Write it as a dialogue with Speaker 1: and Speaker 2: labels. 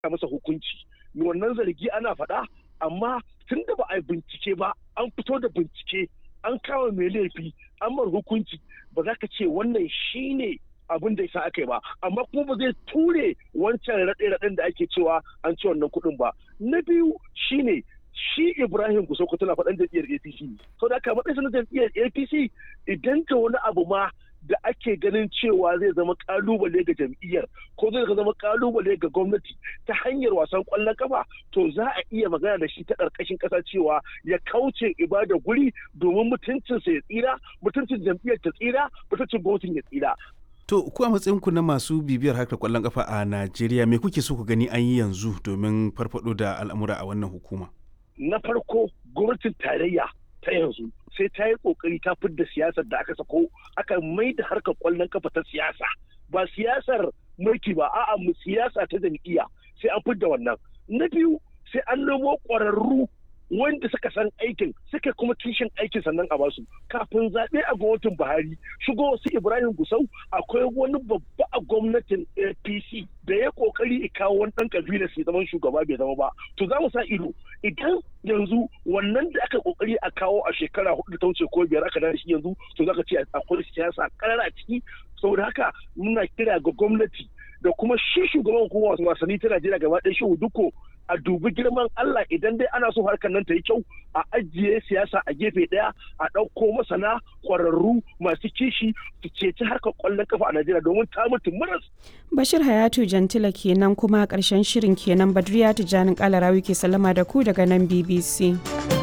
Speaker 1: masa hukunci wannan zargi ana faɗa amma tun da ba a bincike ba an fito da bincike an kama mai laifi an mar hukunci ba za ka ce wannan shine abin da isa aka yi ba amma kuma ba zai ture wancan raɗe-raɗen da ake cewa an ci wannan kuɗin ba na biyu shine shi Ibrahim Gusauko tana faɗan jam'iyyar APC to da aka matsayin na jam'iyyar APC idan ta wani abu ma da ake ganin cewa zai zama kalubale ga jam'iyyar ko zai zama kalubale ga gwamnati ta hanyar wasan kwallon kafa to za a iya magana da shi ta ƙarƙashin ƙasa cewa ya kauce ibada guri domin mutuncinsa ya tsira mutuncin jam'iyyar ta tsira mutuncin gwamnatin ya tsira
Speaker 2: To, ku a matsayinku na masu bibiyar harkar kwallon kafa a Najeriya, me kuke so ku gani an yi yanzu domin farfado da al'amura a wannan hukuma?
Speaker 1: Na farko, gwamnatin tarayya ta yanzu sai ta yi kokari ta fidda siyasar da aka sako aka mai da harkar kwallon kafa ta siyasa ba siyasar mulki ba a'a mu siyasa ta jam'iyya sai an fidda wannan na biyu sai an nemo ƙwararru wanda suka san aikin suka kuma kishin aikin sannan a basu kafin zaɓe a gwamnatin buhari shigo wasu ibrahim gusau akwai wani babba a gwamnatin apc da ya kokari kawo wani ɗan kabila sai zaman shugaba bai zama ba to za mu sa ido idan yanzu wannan da aka kokari a kawo a shekara hudu ta wuce ko biyar aka da shi yanzu to za ka ce akwai siyasa karara a ciki saboda haka muna kira ga gwamnati da kuma shi shugaban hukumar wasanni ta Najeriya gaba ɗaya shi duko a dubi girman Allah idan dai ana so harkar nan ta yi kyau a ajiye siyasa a gefe ɗaya a ɗauko masana ƙwararru masu kishi su ceci harkar ƙwallon kafa a Najeriya domin ta mutu maras.
Speaker 3: Bashir Hayatu Jantila kenan kuma ƙarshen shirin kenan Badriya Tijjanin Kalarawi ke sallama da ku daga nan BBC.